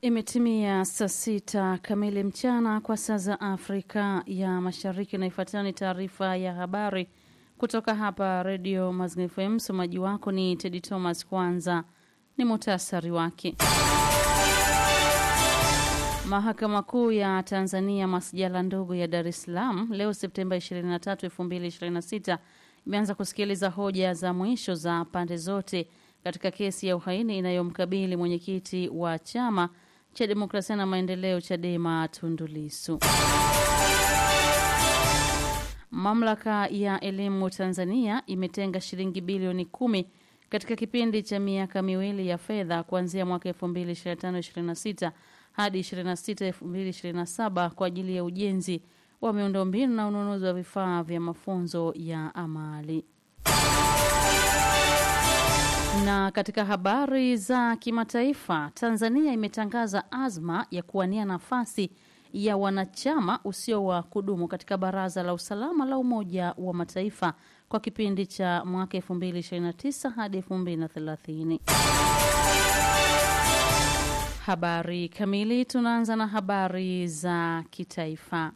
Imetimia saa sita kamili mchana kwa saa za Afrika ya Mashariki, na ifuatayo ni taarifa ya habari kutoka hapa Redio Mazingira FM. Msomaji wako ni Tedi Thomas. Kwanza ni muhtasari wake. Mahakama Kuu ya Tanzania masjala ndogo ya Dar es Salaam leo Septemba 23, 2026 imeanza kusikiliza hoja za mwisho za pande zote katika kesi ya uhaini inayomkabili mwenyekiti wa chama cha demokrasia na maendeleo Chadema Tundu Lissu. Mamlaka ya elimu Tanzania imetenga shilingi bilioni kumi katika kipindi cha miaka miwili ya fedha kuanzia mwaka 2025/26 hadi 26/2027 kwa ajili ya ujenzi wa miundombinu na ununuzi wa vifaa vya mafunzo ya amali. Na katika habari za kimataifa, Tanzania imetangaza azma ya kuwania nafasi ya wanachama usio wa kudumu katika Baraza la Usalama la Umoja wa Mataifa kwa kipindi cha mwaka 2029 hadi 2030. Habari kamili, tunaanza na habari za kitaifa.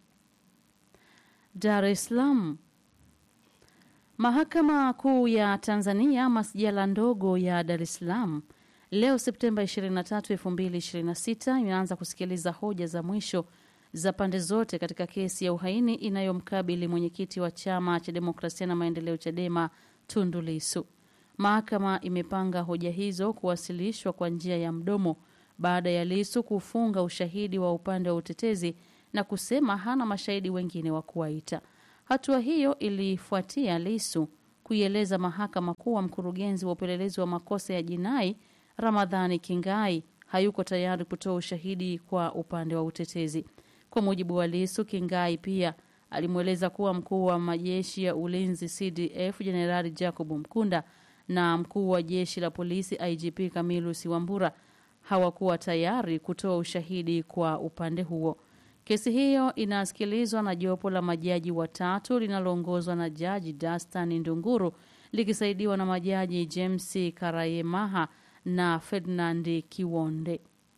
Dar es Salaam. Mahakama Kuu ya Tanzania masjala ndogo ya Dar es Salaam leo Septemba 23, 2026 imeanza kusikiliza hoja za mwisho za pande zote katika kesi ya uhaini inayomkabili mwenyekiti wa chama cha demokrasia na maendeleo Chadema Tundu Lissu. Mahakama imepanga hoja hizo kuwasilishwa kwa njia ya mdomo baada ya Lissu kufunga ushahidi wa upande wa utetezi na kusema hana mashahidi wengine wa kuwaita. Hatua hiyo ilifuatia Lissu kuieleza mahakama kuwa mkurugenzi wa upelelezi wa makosa ya jinai Ramadhani Kingai hayuko tayari kutoa ushahidi kwa upande wa utetezi. Kwa mujibu wa Lissu, Kingai pia alimweleza kuwa mkuu wa majeshi ya ulinzi CDF Jenerali Jacob Mkunda na mkuu wa jeshi la polisi IGP Camillus Wambura hawakuwa tayari kutoa ushahidi kwa upande huo. Kesi hiyo inasikilizwa na jopo la majaji watatu linaloongozwa na Jaji Dastan Ndunguru likisaidiwa na majaji James Karayemaha na Ferdinand Kiwonde.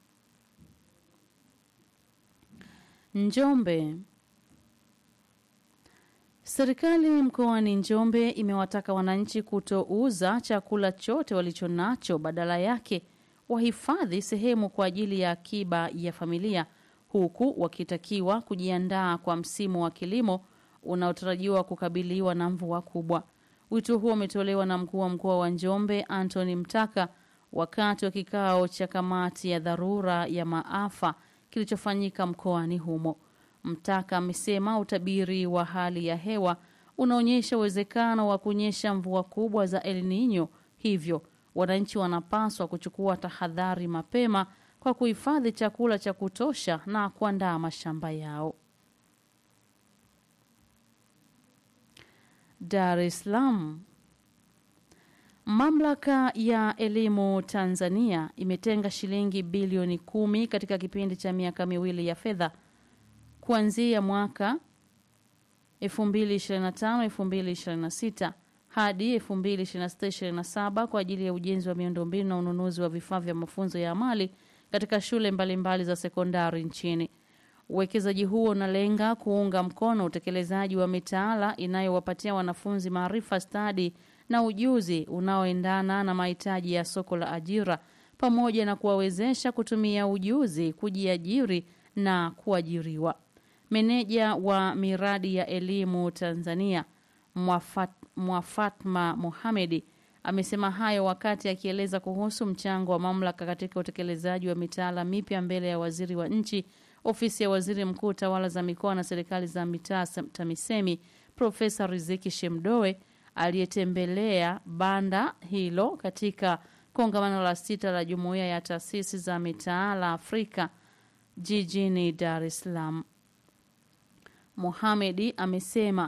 Njombe. Serikali mkoani Njombe imewataka wananchi kutouza chakula chote walichonacho, badala yake wahifadhi sehemu kwa ajili ya akiba ya familia huku wakitakiwa kujiandaa kwa msimu wa kilimo unaotarajiwa kukabiliwa na mvua kubwa. Wito huo umetolewa na mkuu wa mkoa wa Njombe Anthony Mtaka wakati wa kikao cha kamati ya dharura ya maafa kilichofanyika mkoani humo. Mtaka amesema utabiri wa hali ya hewa unaonyesha uwezekano wa kunyesha mvua kubwa za El Nino, hivyo wananchi wanapaswa kuchukua tahadhari mapema kwa kuhifadhi chakula cha kutosha na kuandaa mashamba yao. Dar es Salaam. Mamlaka ya elimu Tanzania imetenga shilingi bilioni kumi katika kipindi cha miaka miwili ya fedha kuanzia mwaka 2025-2026 hadi 2026-2027 kwa ajili ya ujenzi wa miundombinu na ununuzi wa vifaa vya mafunzo ya amali katika shule mbalimbali mbali za sekondari nchini. Uwekezaji huo unalenga kuunga mkono utekelezaji wa mitaala inayowapatia wanafunzi maarifa, stadi na ujuzi unaoendana na mahitaji ya soko la ajira pamoja na kuwawezesha kutumia ujuzi kujiajiri na kuajiriwa. Meneja wa miradi ya elimu Tanzania Mwafat, Mwafatma Mohamedi amesema hayo wakati akieleza kuhusu mchango wa mamlaka katika utekelezaji wa mitaala mipya mbele ya waziri wa nchi ofisi ya waziri mkuu tawala za mikoa na serikali za mitaa TAMISEMI Profesa Riziki Shemdoe aliyetembelea banda hilo katika kongamano la sita la jumuiya ya taasisi za mitaala Afrika jijini Dar es Salaam. Mohamedi amesema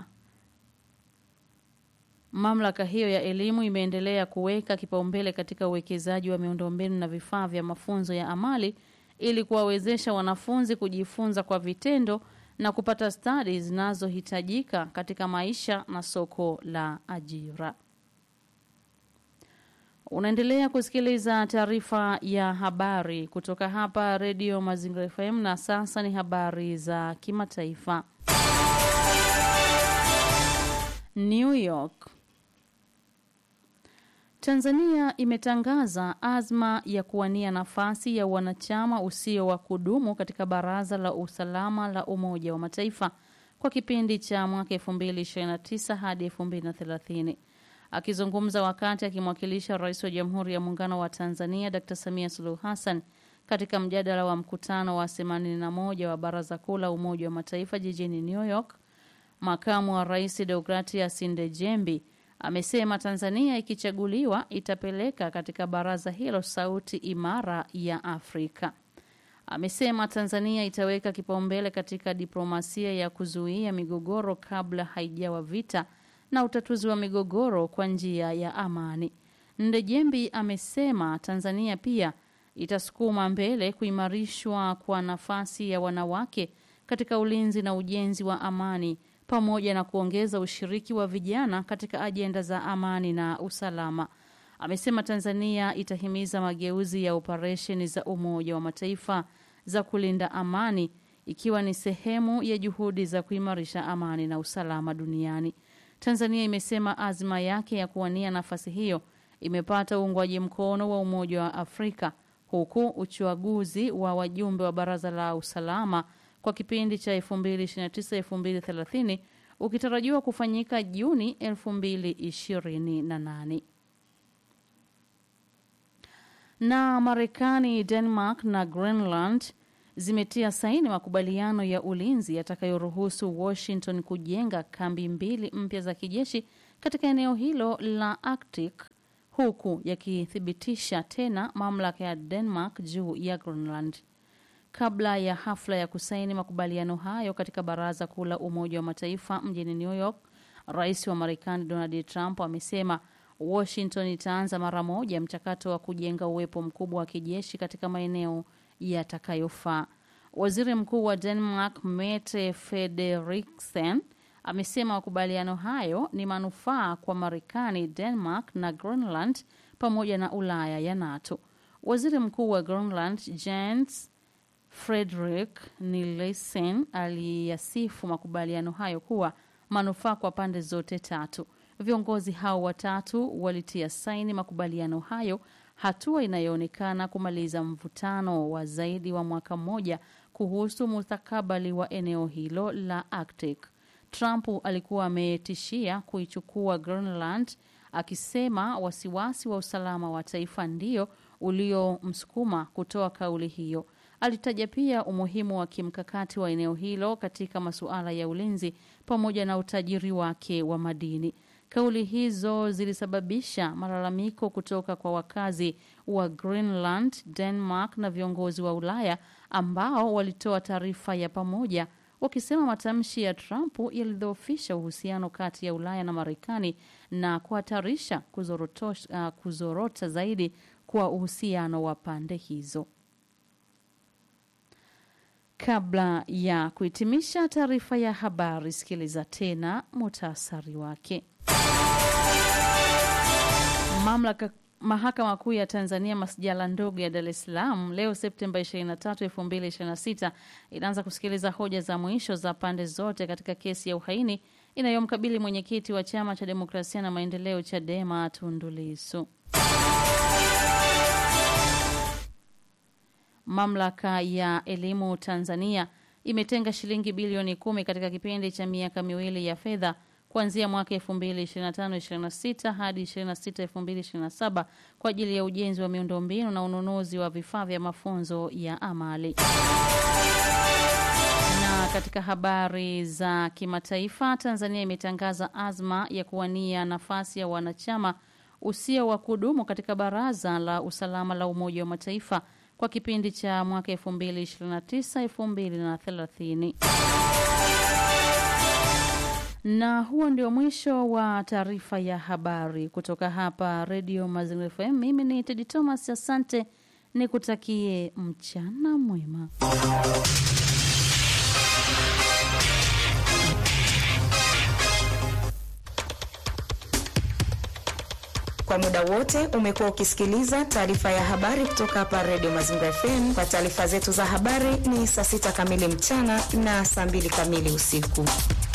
Mamlaka hiyo ya elimu imeendelea kuweka kipaumbele katika uwekezaji wa miundombinu na vifaa vya mafunzo ya amali ili kuwawezesha wanafunzi kujifunza kwa vitendo na kupata stadi zinazohitajika katika maisha na soko la ajira. Unaendelea kusikiliza taarifa ya habari kutoka hapa Redio Mazingira FM, na sasa ni habari za kimataifa. New York. Tanzania imetangaza azma ya kuwania nafasi ya wanachama usio wa kudumu katika Baraza la Usalama la Umoja wa Mataifa kwa kipindi cha mwaka 2029 hadi 2030. Akizungumza wakati akimwakilisha Rais wa Jamhuri ya Muungano wa Tanzania Dr. Samia Suluhu Hassan katika mjadala wa mkutano wa 81 wa Baraza Kuu la Umoja wa Mataifa jijini New York, makamu wa Rais Deogratias Ndejembi amesema Tanzania ikichaguliwa itapeleka katika baraza hilo sauti imara ya Afrika. Amesema Tanzania itaweka kipaumbele katika diplomasia ya kuzuia migogoro kabla haijawa vita na utatuzi wa migogoro kwa njia ya amani. Ndejembi amesema Tanzania pia itasukuma mbele kuimarishwa kwa nafasi ya wanawake katika ulinzi na ujenzi wa amani pamoja na kuongeza ushiriki wa vijana katika ajenda za amani na usalama. Amesema Tanzania itahimiza mageuzi ya operesheni za Umoja wa Mataifa za kulinda amani ikiwa ni sehemu ya juhudi za kuimarisha amani na usalama duniani. Tanzania imesema azma yake ya kuwania nafasi hiyo imepata uungwaji mkono wa Umoja wa Afrika huku uchaguzi wa wajumbe wa Baraza la Usalama kwa kipindi cha 2029-2030 ukitarajiwa kufanyika Juni 2028. Na Marekani, Denmark na Greenland zimetia saini makubaliano ya ulinzi yatakayoruhusu Washington kujenga kambi mbili mpya za kijeshi katika eneo hilo la Arctic huku yakithibitisha tena mamlaka ya Denmark juu ya Greenland. Kabla ya hafla ya kusaini makubaliano hayo katika Baraza Kuu la Umoja wa Mataifa mjini New York, Rais wa Marekani Donald Trump amesema Washington itaanza mara moja mchakato wa kujenga uwepo mkubwa wa kijeshi katika maeneo yatakayofaa. Waziri Mkuu wa Denmark Mette Frederiksen amesema makubaliano hayo ni manufaa kwa Marekani, Denmark na Greenland pamoja na Ulaya ya NATO. Waziri Mkuu wa Greenland Jens Frederik Nielsen aliyasifu makubaliano hayo kuwa manufaa kwa pande zote tatu. Viongozi hao watatu walitia saini makubaliano hayo, hatua inayoonekana kumaliza mvutano wa zaidi wa mwaka mmoja kuhusu mustakabali wa eneo hilo la Arctic. Trump alikuwa ametishia kuichukua Greenland akisema wasiwasi wa usalama wa taifa ndio uliomsukuma kutoa kauli hiyo. Alitaja pia umuhimu wa kimkakati wa eneo hilo katika masuala ya ulinzi pamoja na utajiri wake wa madini. Kauli hizo zilisababisha malalamiko kutoka kwa wakazi wa Greenland, Denmark na viongozi wa Ulaya ambao walitoa taarifa ya pamoja wakisema matamshi ya Trump yalidhoofisha uhusiano kati ya Ulaya na Marekani na kuhatarisha uh, kuzorota zaidi kwa uhusiano wa pande hizo. Kabla ya kuhitimisha taarifa ya habari, sikiliza tena muhtasari wake. Mamlaka Mahakama Kuu ya Tanzania masjala ndogo ya Dar es Salaam leo Septemba 23, 2026 inaanza kusikiliza hoja za mwisho za pande zote katika kesi ya uhaini inayomkabili mwenyekiti wa Chama cha Demokrasia na Maendeleo Chadema Tundu Lissu. Mamlaka ya Elimu Tanzania imetenga shilingi bilioni kumi katika kipindi cha miaka miwili ya fedha kuanzia mwaka 2025-26 hadi 26-2027 kwa ajili ya ujenzi wa miundombinu na ununuzi wa vifaa vya mafunzo ya amali. Na katika habari za kimataifa, Tanzania imetangaza azma ya kuwania nafasi ya wanachama usio wa kudumu katika Baraza la Usalama la Umoja wa Mataifa kwa kipindi cha mwaka 2029-2030. Na huo ndio mwisho wa taarifa ya habari kutoka hapa Redio Mazingira FM. Mimi ni Tedi Thomas, asante, nikutakie mchana mwema. Kwa muda wote umekuwa ukisikiliza taarifa ya habari kutoka hapa Radio Mazingira FM. Kwa taarifa zetu za habari ni saa sita kamili mchana na saa mbili kamili usiku.